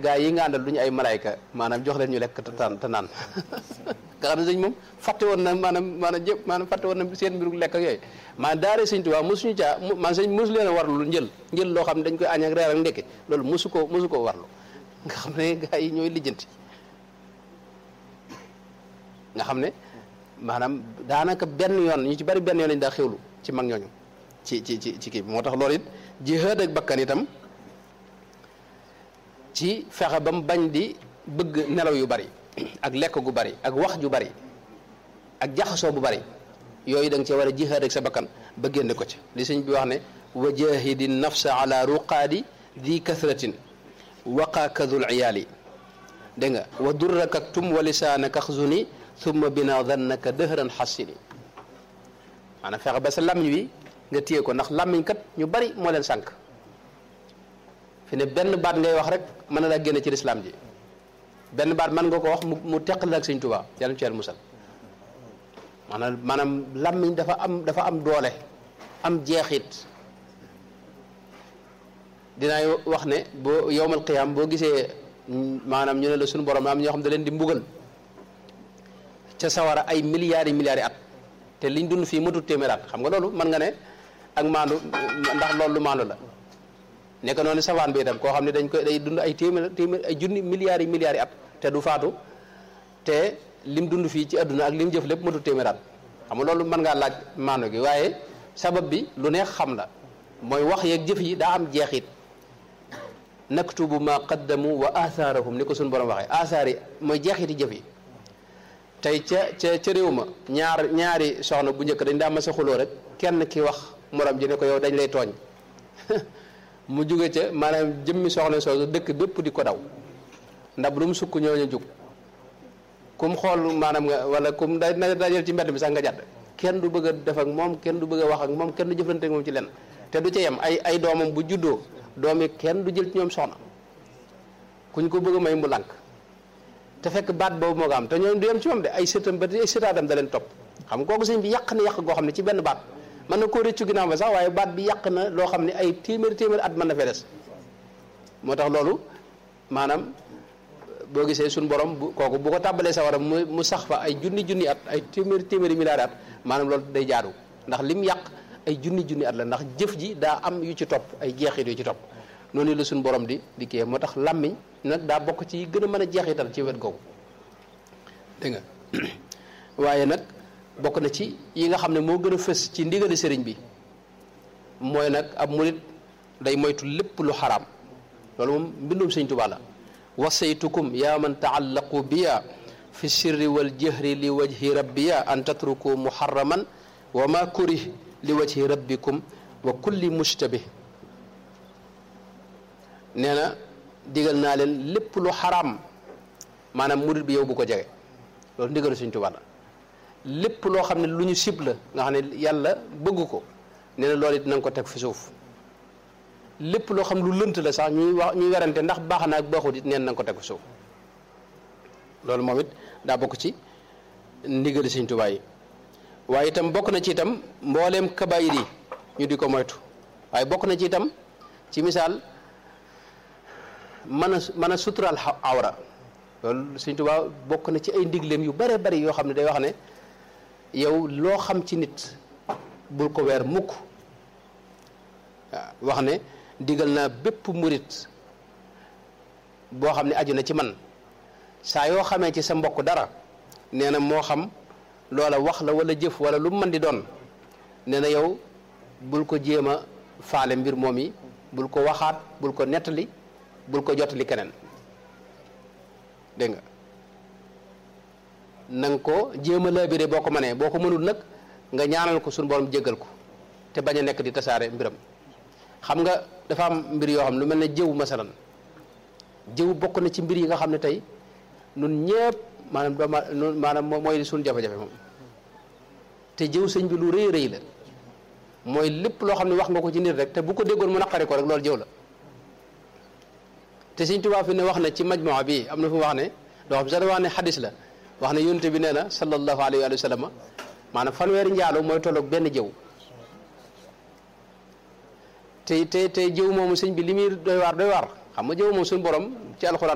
gaa yi nga àndal du ñu ay malayka maanaam jox leen ñu lekk te taan te naan nga xam ne sëñ moom fàtte woon na maanaam maanaam jëpp maanaam fàtte woon na seen mbiru lekk ak yooyu maanaam daare sëñ Tuubaa mosuñu caa man sëñ mosu leen a warlu njël njël loo xam ne dañ koy añ ak reer ak ndekke loolu mosu koo mosu koo warlu nga xam ne gaa yi ñooy lijjanti nga xam ne maanaam daanaka benn yoon ñu ci bari benn yoon lañu daa xewlu ci mag ñooñu ci ci ci ci kii bi moo tax loolu it jihaad ak bakkan itam ci fexe ba mu bañ di bëgg nelaw yu bari ak lekk gu bari ak wax ju bari ak jaxasoo bu bari yooyu da nga cee war a jihaad ak sa bakkan ba génne ko ci li sëñ bi wax ne wa jahidi nafsa ala ruqaadi di kasratin waqaakadul iyaali dégg nga wa durraka tum wa lisaanaka xzuni thumma bina dannaka dëhëran xassini maanaam fexe ba sa làmmiñ wi nga téye ko ndax làmmiñ kat ñu bari moo leen sànq fi ne benn baat ngay wax rek mën na laa génne ci lislaam ji benn baat mën nga ko wax mu mu teqal ak sëñ Tuubaa yàlla ci yàlla musal maanaam maanaam làmmiñ dafa am dafa am doole am jeexit dinaay wax ne boo yowmal qiyaam boo gisee maanaam ñu ne la suñu borom am ñoo xam da leen di mbugal ca sawara ay milliards yi milliards yi at te liñ dund fii matut téeméer at xam nga loolu mën nga ne ak maandu ndax loolu lu maandu la nekk noonu safaan bi itam koo xam ne dañ koy day dund ay téeméer téeméer ay junni milliards yi milliards yi at te du faatu te lim dund fii ci àdduna ak lim jëf lépp matut téeméer at xam nga loolu mën ngaa laaj maandu gi waaye sabab bi lu neex xam la mooy wax yeeg jëf yi daa am jeexit naktubu ma qaddamu wa athaarahum ni ko suñu borom waxee athaar yi mooy jeexiti jëf yi tey ca ca ca réew ma ñaar ñaari soxna bu njëkk dañ daa ma sa xuloo rek kenn ki wax morom ji ne ko yow dañ lay tooñ mu jóge ca maanaam jëmmi soxna soosu dëkk bépp di ko daw ndax lu mu sukk ñoo ñu jug kum xool maanaam nga wala kum da dajal ci mbedd mi sax nga jàdd kenn du bëgg a def ak moom kenn du bëgg a wax ak moom kenn du jëflante ak moom ci lenn te du ca yem ay ay doomam bu juddoo doom yi kenn du jël ci ñoom soxna kuñ ko bëgg a may mu lànk te fekk baat boobu moo ko am te ñoom du yem ci moom de ay sëtam ba ay sëtaadam da leen topp xam nga kooku sëñ bi yàq na yàq goo xam ne ci benn baat mën na koo rëccu ginnaaw ba sax waaye baat bi yàq na loo xam ne ay téeméer téeméer at mën na fee des moo tax loolu maanaam boo gisee suñu borom bu kooku bu ko tàbbalee sawara mu mu sax fa ay junni junni at ay téeméeri téeméeri milliards at maanaam loolu day jaaru ndax lim yàq ay junni junni at la ndax jëf ji daa am yu ci topp ay jeexit yu ci topp noonu la suñu borom di di kii moo tax làmmiñ nag daa bokk ci gën a mën a jeexital ci wet googu dégg nga waaye nag bokk na ci yi nga xam ne moo gën a fës ci ndigali sëriñ bi mooy nag ab murit day moytu lépp lu xaraam loolu moom mbindum sëñ Tuubaa la wasaytukum yaa man taallaqu biya fi sirri wal jahri li wajhi rabbiya an tatruku muharraman wa ma kurih li wajhi rabbikum wa kulli mushtabih nee na digal naa leen lépp lu xaraam maanaam murit bi yow bu ko jege loolu ndigalu Sëñ Tuubaa la lépp loo xam ne lu ñu sib la nga xam ne yàlla bëgg ko nee na loolu it na nga ko teg fi suuf lépp loo xam lu lënt la sax ñuy wax ñuy werante ndax baax na ak baaxut it neen na nga ko teg fi suuf loolu moom it daa bokk ci ndigali Sëñ Tuubaa yi waaye itam bokk na ci itam mbooleem kabaayir yi ñu di ko moytu waaye bokk na ci itam ci misaal mën a mën a suturaal awra loolu Sëñ Tuubaa bokk na ci ay ndigleem yu bare bari yoo xam ne day wax ne yow loo xam ci nit bul ko weer mukk waaw wax ne digal naa bépp murit boo xam ne aju na ci man saa yoo xamee ci sa mbokk dara nee na moo xam loola wax la wala jëf wala lu mu mën di doon nee na yow bul ko jéem a faale mbir moom yi bul ko waxaat bul ko nettali bul ko jottali keneen dégg nga na nga ko jéem a laabire boo ko mënee boo ko mënul nag nga ñaanal ko suñu borom jéggal ko te bañ a nekk di tasaare mbiram xam nga dafa am mbir yoo xam lu mel ne jëw masalan jëw bokk na ci mbir yi nga xam ne tey nun ñëpp maanaam dooma maanaam mooy suñu jafe-jafe moom te jëw sëñ bi lu rëy rëy la mooy lépp loo xam ne wax nga ko ci nit rek te bu ko déggoon mu naqari ko rek loolu jëw la te sëñ Tuubaa fi ne wax na ci majmuwa bi am na fu wax ne loo xam sax da wax ne xadis la wax ne yonte bi nee na sallallahu alayhi wa sallam maanaam fanweeri njaaloo mooy tolloog benn jëw te te te jëw moomu sëñ bi li muy doy waar doy waar xam nga jëw moom suñu borom ci alxuraan